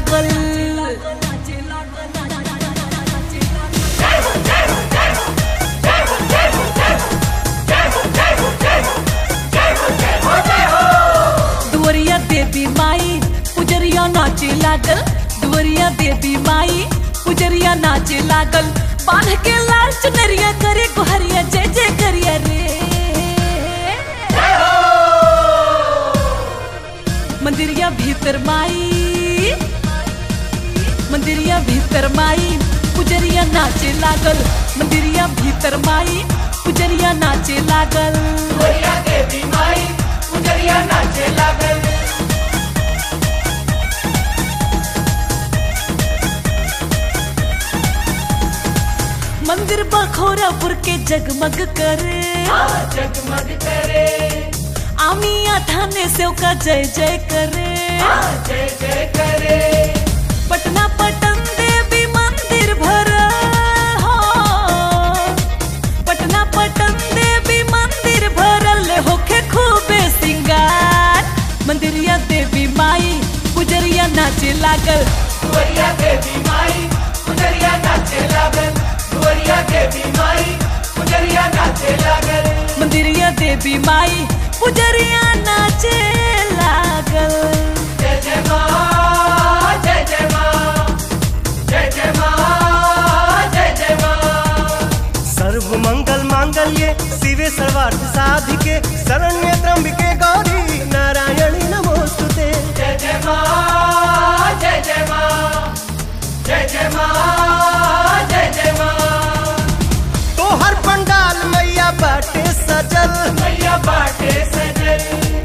लागल दुवरिया देवी माई पुजरिया नाचे लागल दुवरिया देवी माई पुजरिया नाचे लागल बांध के लाल चुनरिया करे गुहरिया जय जय करिया रे मंदिरिया भीतर माई मंदिरिया भीतर माई पुजरिया नाचे लागल मंदिरिया भीतर माई पुजरिया नाचे लागल दुवरिया देवी माई पुजरिया नाचे लागल मंदिर बखोरापुर के जगमग करे हाँ जगमग करे आमिया थाने से का जय जय करे हाँ जय जय करे पटना पटन देवी मंदिर भरा हो पटना पटन देवी मंदिर भरल होखे खूबे सिंगार मंदिरिया देवी माई पुजरिया नाचे लागल दुवरिया देवी माई पुजरिया नाचे लागल दुवरिया देवी माई पुजरिया नाचे लागल मंदिरिया देवी माई पुजरिया नाचे लागल जय जय माँ जय जय माँ जय जय माँ जय जय माँ सर्व मंगल मांगल्ये शिवे सर्वार्थ साधिके शरण्य त्र्यंबिके गौरी नारायणी नमोस्तुते जय जय माँ जय जय माँ जय जय माँ जय जय माँ तोहर पंडाल मैया बाटे सजल मैया बाटे सजल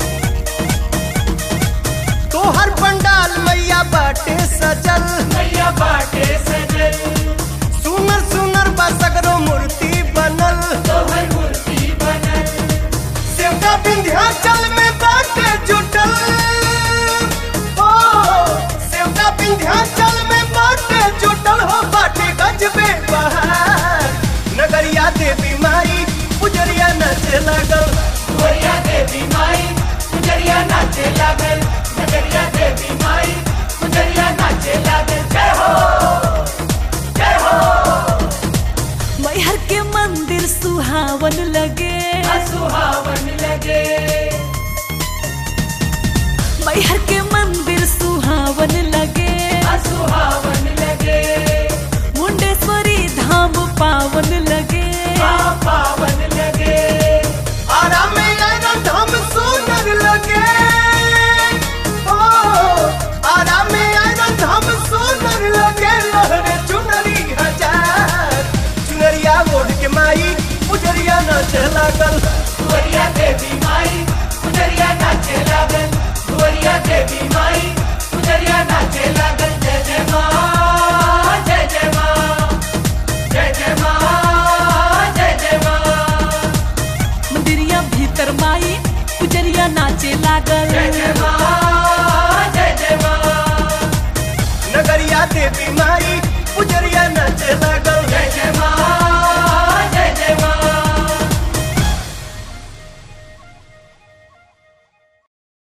तोहर पंडाल मैया बाटे सजल मैया बाटे सजल सुनर सुनर बसगरो मूर्ति बनल तोहर मूर्ति बनल सेवका विंध्याचल में बाटे जुटल ओ सेवका विंध्याचल में बाटे जुटल हो बाटे गजबे बहार नगरिया देवी माई पुजरिया नचे लगल दुवरिया देवी माई पुजरिया नाचे लागल नगरिया देवी माई पुजरिया नाचे लागल जय हो जय हो मैहर के मंदिर सुहावन लगे सुहावन लगे मैहर के मंदिर सुहावन लगे सुहावन लगे मुंडेश्वरी धाम पावन लगे माँ पावन लगे आरा में आयरन धाम सुनर लगे ओ आरा में आयरन धाम सुनर लगे लहरे चुनरी हजार चुनरिया ओढ़ के माई पुजरिया नाचे लागल दुवरिया देवी माई पुजरिया नाचे लागल दुवरिया देवी माई पुजरिया नाचे लागल जय जय माँ जय जय माँ जय जय माँ जय जय माँ मंदिरिया भीतर माई पुजरिया नाचे लागल जय जय माँ जय जय माँ नगरिया देवी माई पुजरिया नाचे लागल